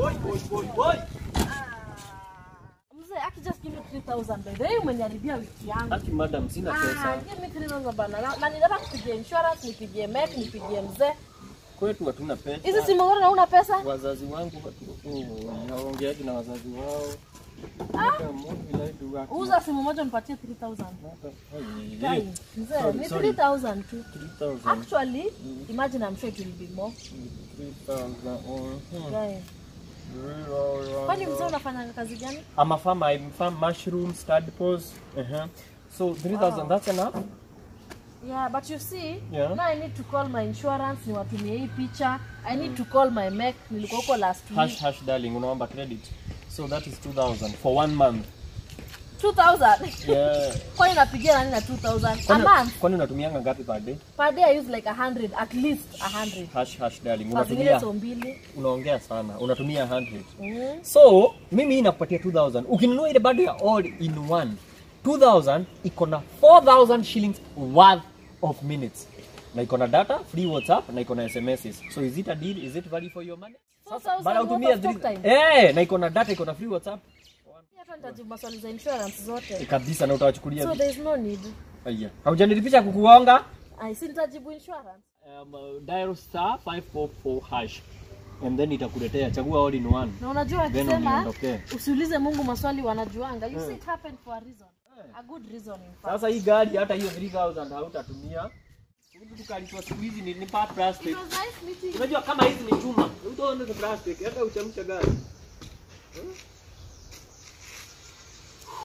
Boy, boy, boy, boy. Mzee, aki just give me 3000 by the way, umeniharibia wiki yangu. Ati madam sina Ah, pesa. give me 3000 bana. Na, na ninataka kupigia insurance, nipigie mek, nipigie mzee. Kwetu hatuna pesa. Hizi simu zote na una pesa? wazazi wangu watu- hawaongeaji na wazazi wao. Hata movie live work. Uza simu moja nipatie 3000. Hata- Ai, Guy, eh, Mzee, Sorry, ni sorry. 3000 tu. 3,000. Actually, imagine I'm sure it will be more. 3,000. Mhm. Guy. Kwani mzee unafanya kazi gani? I'm a farmer. I farm mushrooms, tadpoles. Uh-huh. So 3,000, Wow. that's enough? Yeah, but you see, Yeah. now I need to call my insurance, niwatumie hii picha. I need to call my mech, nilikuwa huko last week. Hash, hash, darling, unaomba credit. So that is 2,000 for one month. 2000. Yeah. Kwani napigia nani na 2000? A Kwani- month? Kwani unatumianga ngapi per day? Per day I use like 100, at least 100. Hash, hash, darling. Saa zingine Unatumia, so mbili. unaongea sana. Unatumia 100. Mm. So, mimi hii nakupatia 2000. Ukinunua ile bado ya all in one. 2000 iko na 4000 shillings worth of minutes. Na iko na data, free WhatsApp na iko na SMSs. So is it a deal? Is it value for your money? 4000 Bana worth utumia of talk three- time. Eh, na iko na data, iko na free WhatsApp. Hata nitajibu maswali za insurance zote. Eh, kabisa na utawachukulia So vipi? there is no need. Aya. Haujanilipisha kukuonga? I si nitajibu insurance. Um, uh, dial star 544 hash. And then itakuletea chagua all in one. Na unajua Then akisema uniondokee. usiulize Mungu maswali wanajuanga. You see it happened for a reason. A good reason in fact. Sasa hii gari hata hiyo 3000 hautatumia. Huku tukalitoa siku hizi ni, ni part plastic. It was nice meeting you. Unajua kama hizi ni chuma, utaona ni plastic, hata uchamsha gari.